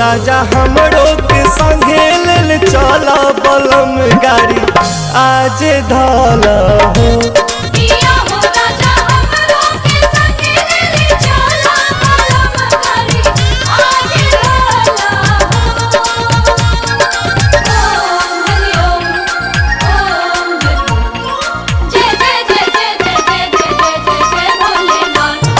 राजा हमरो के संगे लेल चल बलम गाड़ी आज धल हो पिया हो राजा हमरो के संगे ले चला कलम करी आज रोला ओम हरि ओम ओम हरि जय जय जय जय जय जय जय जय जय भोलेनाथ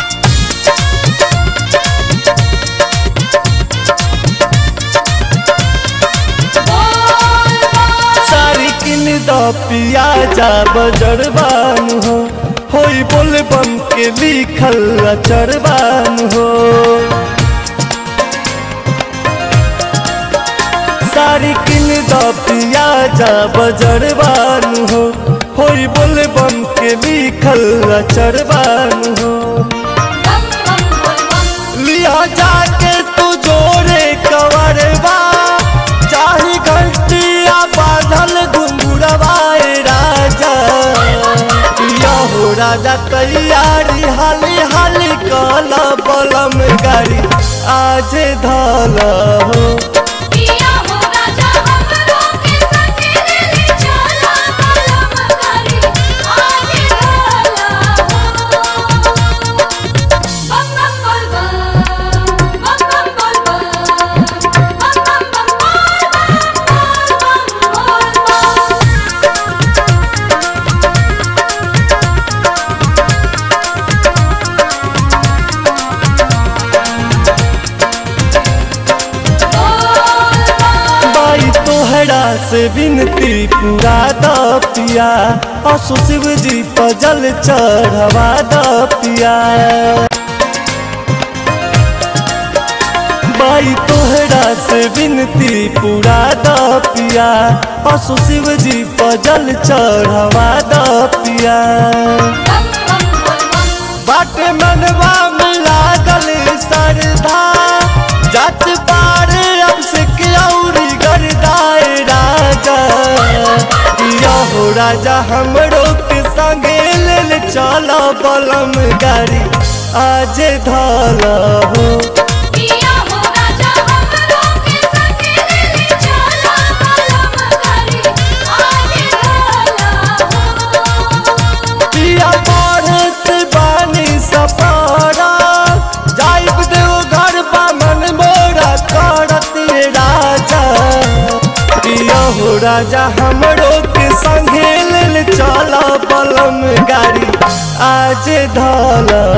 बोल सारी किन द पिया जा बजरबान हो होई बोल बम के लिखल अचरबान हो सारी किन द पिया जा बजरबान हो होई बोल बम के लिखल अचरबान हो बम बम बोल बम लिया जाके तू जोरे कवरवा चाही घंटिया बांधल घुंगुरवाए राजा या हो राजा तैयारी हाली हाली कल बलम गाड़ी आज धल हो पिया हो राजा हमरो के संगे ले चला कलम करी आज रोला बम बम बोल बम बम बम बोल बम बम बम बम बोल बम बोल बम बोल बम बाई तोहरा से विनती पूरा द पिया असु शिव जी पजल चढ़वा द पिया बाई तोहरा से विनती पूरा द पिया असु शिव जी पजल चढ़वा द पिया बम बम बोल बम बाटे मनवा में लागल सरधा जत पार अब से क्यौरी गरदाए राजा या हो राजा हमरो के संगे लेल चल बलम गाड़ी आज धल हो पिया हो राजा हमरो के संगे ले चला कलम करी आज रोला पिया पढ़त बानी सपारा जाइब देव घर बा मन मोरा करत राजा पिया हो राजा हमरो के संगे लेल चल बलम गाड़ी आज धल